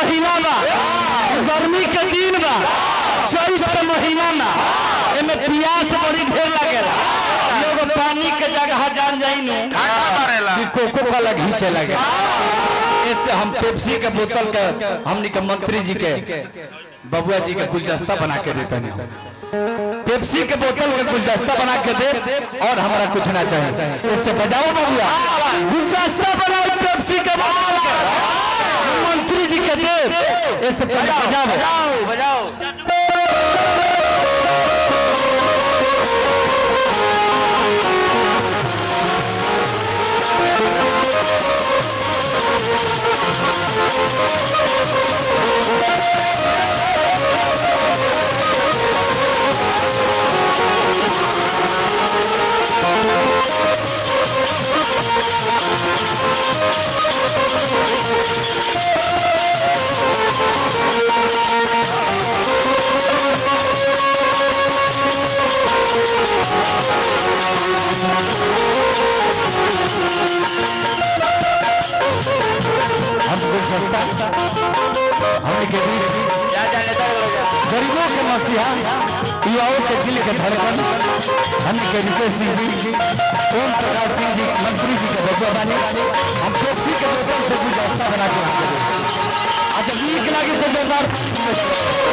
महीना बा गर्मी के दिन बा चैत के महीना में एमे प्यास बड़ी ढेर लागेला लोग पानी के जगह जान जाई नु कि कोको कोला घींचे लगे इससे हम पेप्सी के बोतल के हमनी के मंत्री जी के बबुआ जी के गुलदस्ता बना के देते हैं पेप्सी के बोतल के गुलदस्ता बना के दे और हमारा कुछ ना चाहिए इससे बजाओ बबुआ गुलदस्ता बनाओ पेप्सी के बोतल के मंत्री जी के दे इससे बजाओ बजाओ बजाओ हम गुलदस्ता हमने के बीच जा जा नेता हो जा गरीबों के मसीहा युवाओं के दिल के धड़कन हमने के रितेश सिंह जी ओम प्रकाश सिंह जी मंत्री जी के बच्चा बानी हम पेप्सी के बोतल से गुलदस्ता बना के रखते हैं अच्छा नीक लागे तो जोरदार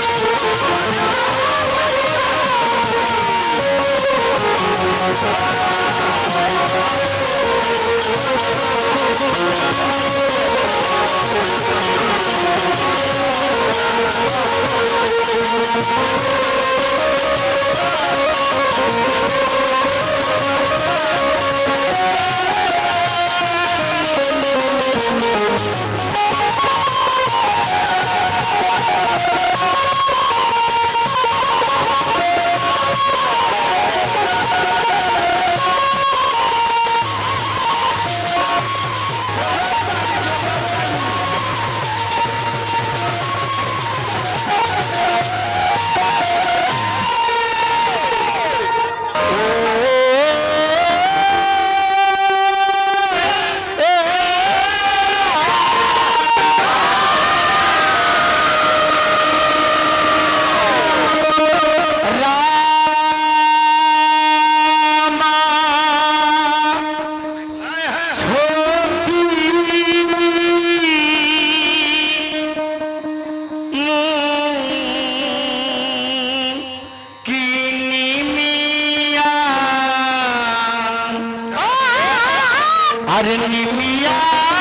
अरे निमिया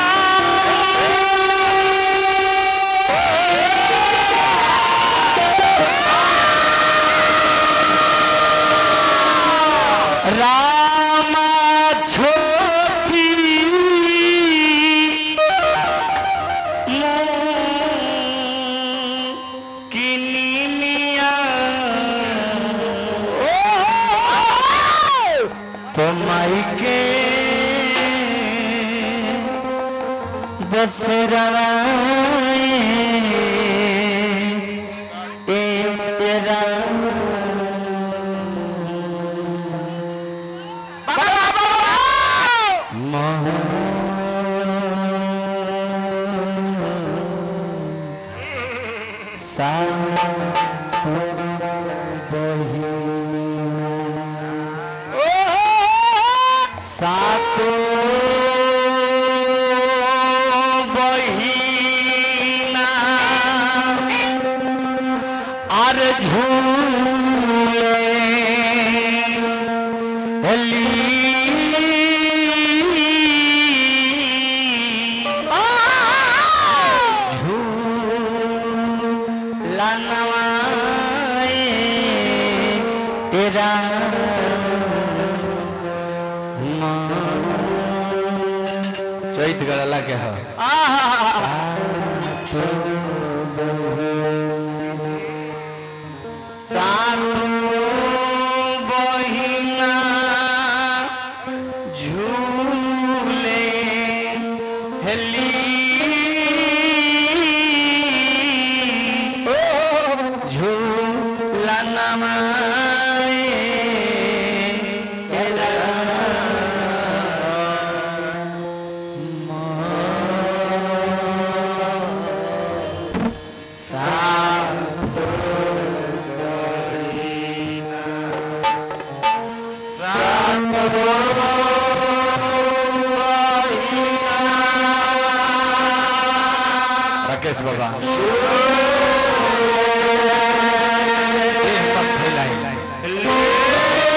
रामा छोटी किनिमिया तो माई के बसराए ए तेरा सातो बहिना আর ঝুলে হলি ঝুলানওয়ায়ে তেরা चैत गड़ला के है सातो बहिना झूले हेली झूला नमाए राकेश बाबा देह मत फैलाई।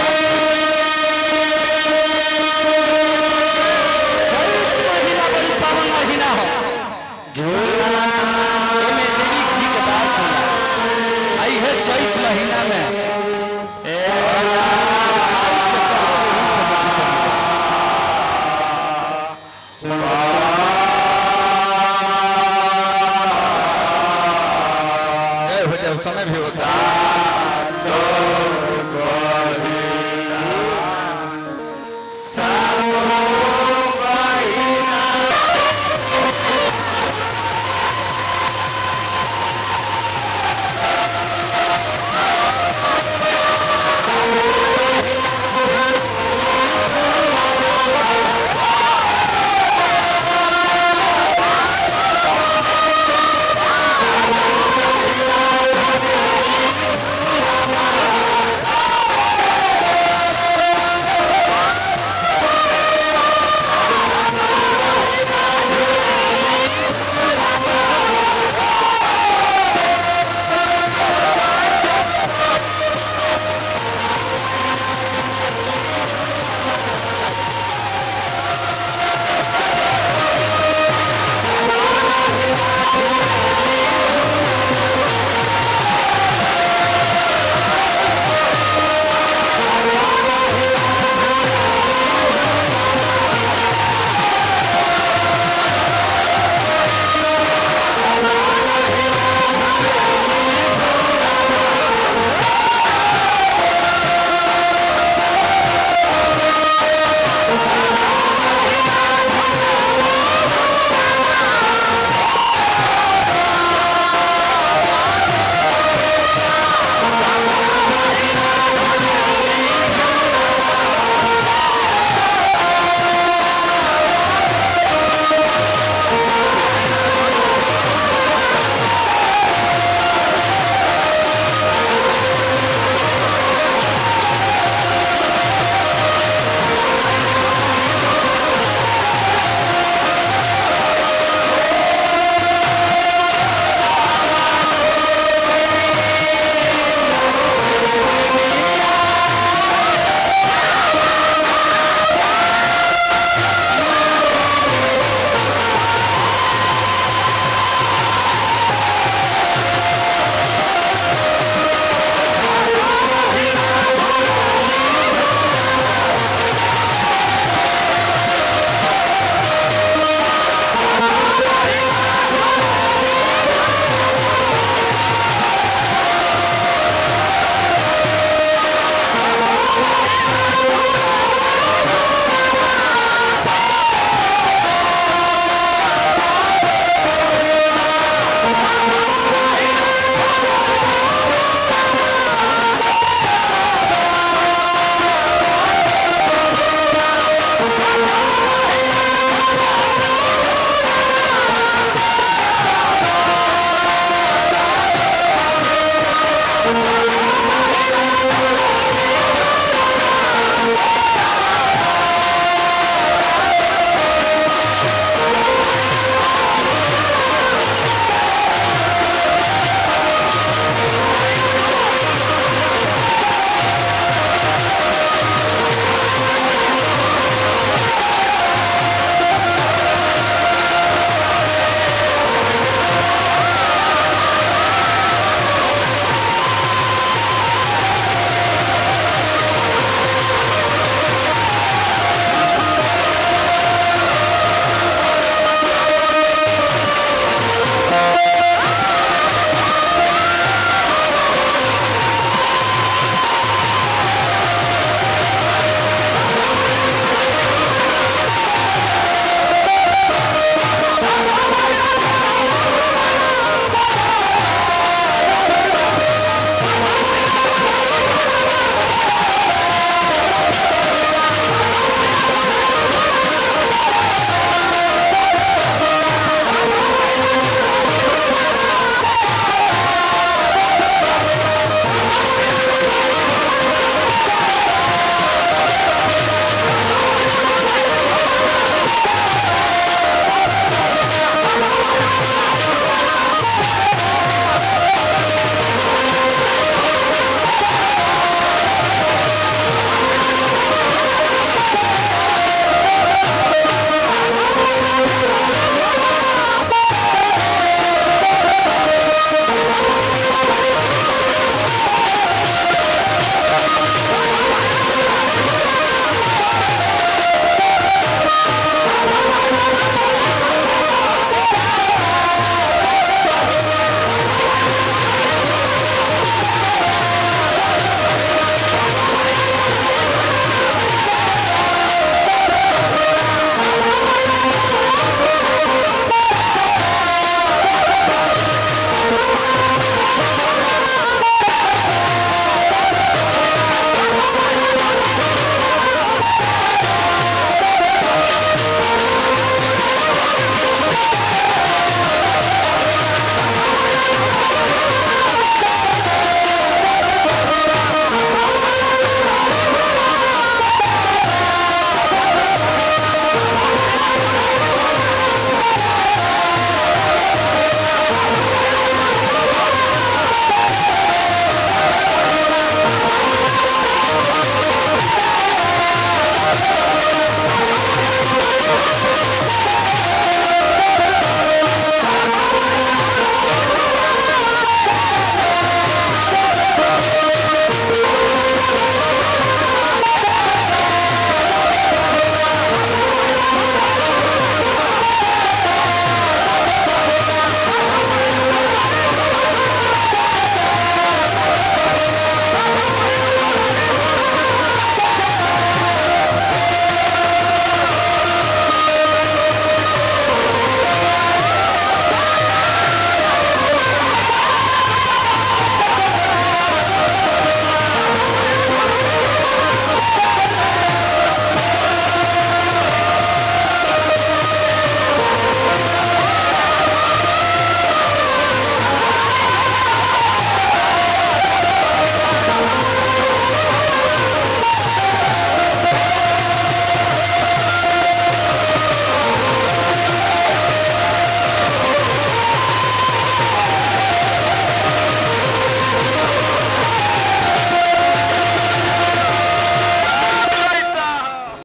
चैत महीना बड़ी पावन महीना हो एमे देवी जी के बात सुना आई है चैत महीना में ए, हो जाए, समय भी होता